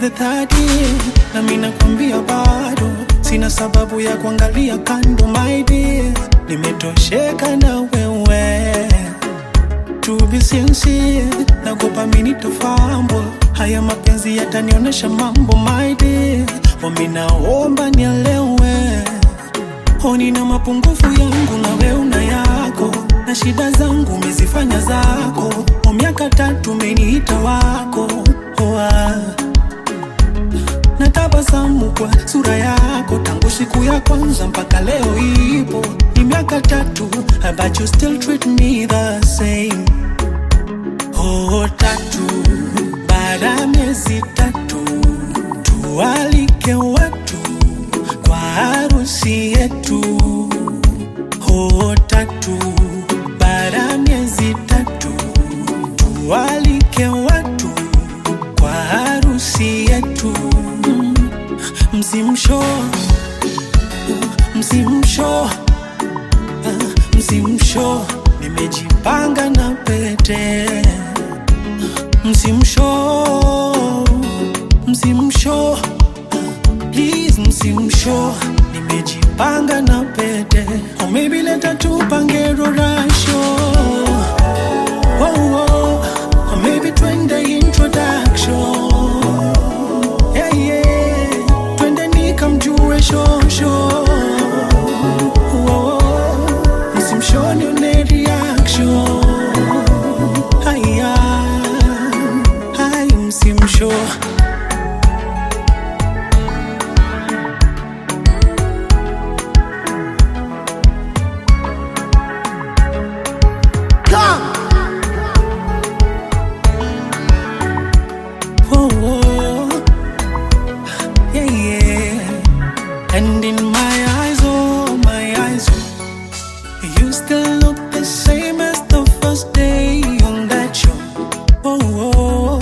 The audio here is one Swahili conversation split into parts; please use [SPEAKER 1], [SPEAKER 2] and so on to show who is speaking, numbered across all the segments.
[SPEAKER 1] the third year na mimi nakwambia bado sina sababu ya kuangalia kando my dear nimetosheka na wewe to be sincere nagopa mimi nitafambo haya mapenzi yatanionyesha mambo my dear wami naomba nielewe honi na mapungufu yangu na we una yako na shida zangu umezifanya zako o miaka tatu umeniita wako Oa. na tabasamu kwa sura yako tangu siku ya kwanza mpaka leo ipo ni miaka tatu but you still treat me the same oh tatu baada ya miezi tatu tualike watu kwa harusi yetu oh tatu baada ya miezi tatu tualike watu kwa harusi yetu Mm. msimsho msimsho ah, msimsho nimejipanga na pete msimsho msimsho please msimsho nimejipanga na pete or maybe leta tupange rorasho oh, oh. or maybe twende introduction yeah, yeah. twende nikamjue shosho oh, msimshoni une reaction haya hai msimsho oh, oh. yeah, yeah. And in my eyes, oh, my eyes, oh, you still look the same as the first day on that show. Oh, oh,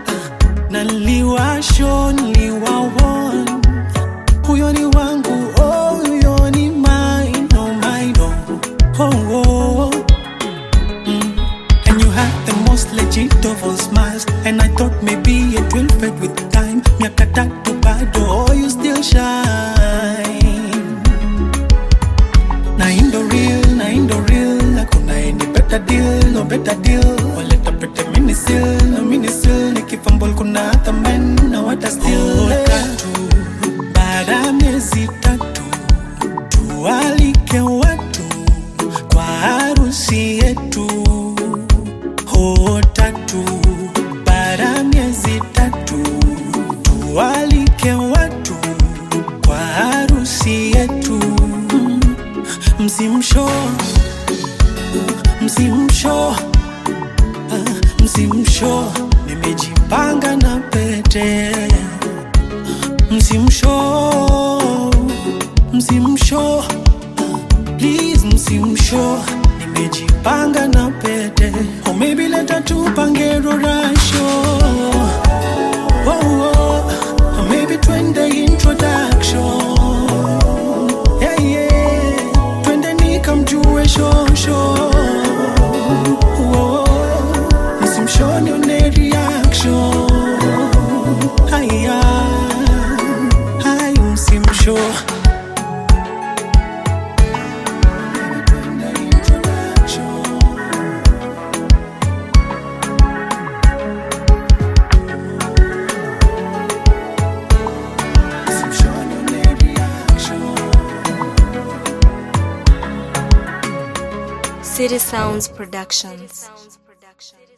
[SPEAKER 1] naliwasho niliwawon huyo ni wangu oh, huyo ni mine, oh, mine, oh, oh, oh. Mm. And you had the most legit of all smiles And I thought maybe it will fade with time Miaka tatu bado, oh you still shine Na indo real, na indo real Hakuna any better deal, no better deal Waleta pete minisil, no minisil Nikifambol kuna hata men, na wata still oh, tatu, baada ya miezi tatu Tualike watu kwa harusi yetu ho tatu baada ya miezi tatu tualike watu kwa harusi yetu Mm. msimsho msimsho ah, msimsho nimejipanga na pete msimsho msimsho please msimsho nimejipanga na pete or maybe leta tupange rorasho oh, oh. or maybe twende introduction yeah, yeah. twende nikamjue shosho oh, msimshoni une reaction haya hai msimsho
[SPEAKER 2] City Sounds Productions.